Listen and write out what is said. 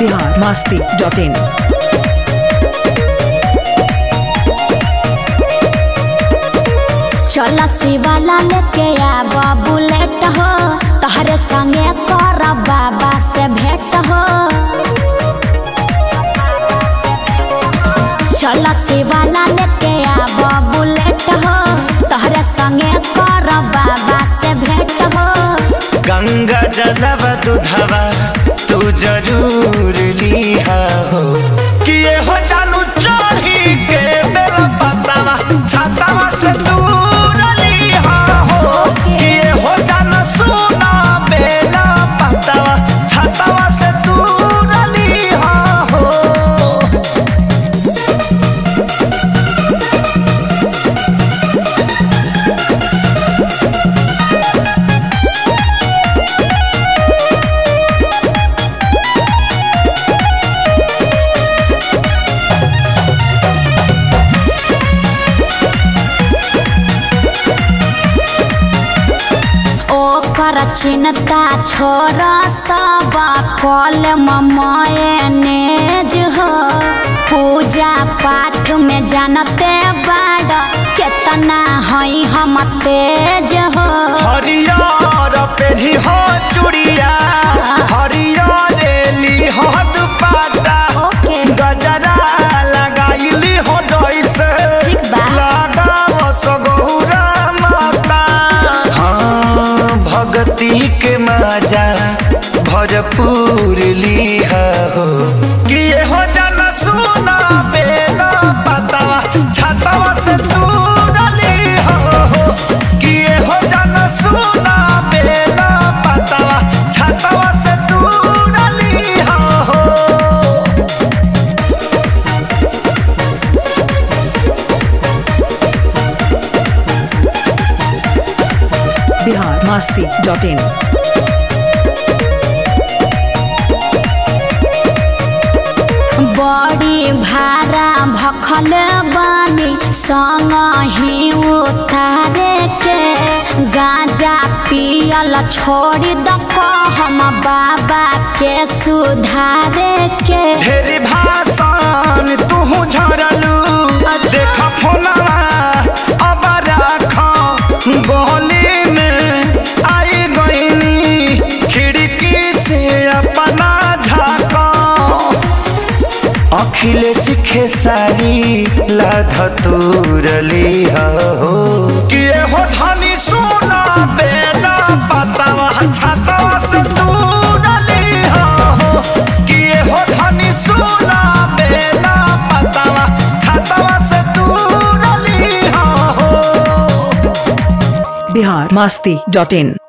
Bihar Masti dot in चल शिवाला लेके आब बुलेट हो तहरे संगे कर बाबा से भेंट हो चल शिवाला लेके आब बुलेट हो तहरे संगे कर बाबा से भेंट हो गंगा जलव दुधवा तू जरूर लिहा हो कि ये हो जानू चढ़ी के बेला पतावा छातावा से दूर लिहा हो कि ये हो जानू सुना बेला पतावा छातावा से दूर लिहा हो ओकर चिंता छोड़ सब कल मैनेज हो पूजा पाठ में जानते बाड़ केतना हई हम तेज हो हरियर पेली हो चूड़िया हरियर ली हो दुपट्टा ओके। गजरा लगाइली हो डोइस ठीक बा। लगाव सगौरा माता हाँ भक्ति के मजा भरपूर लिहा हो कि ये हो जन सुना बेला पतावा छातावा से दूर लिहा हो कि ये हो जन सुना बेला पतावा छातावा से दूर लिहा हो बिहार मास्ती डॉट इन बड़ी भारा भखल बानी संग ही उतारे के गांजा पियल छोड़ी दक हम बाबा के सुधारे के ढेरी भाषण तू झरलू देख फोनवा अब राख गली में आई गईनी खिड़की से अपना झाक अखिलेश खेसारी लाध तोरली हो कि हो धनी सुना बेला पतावा छातावा से दूर हो कि हो धनी सुना बेला पतावा छातावा से दूर हो बिहार मास्ती डॉट इन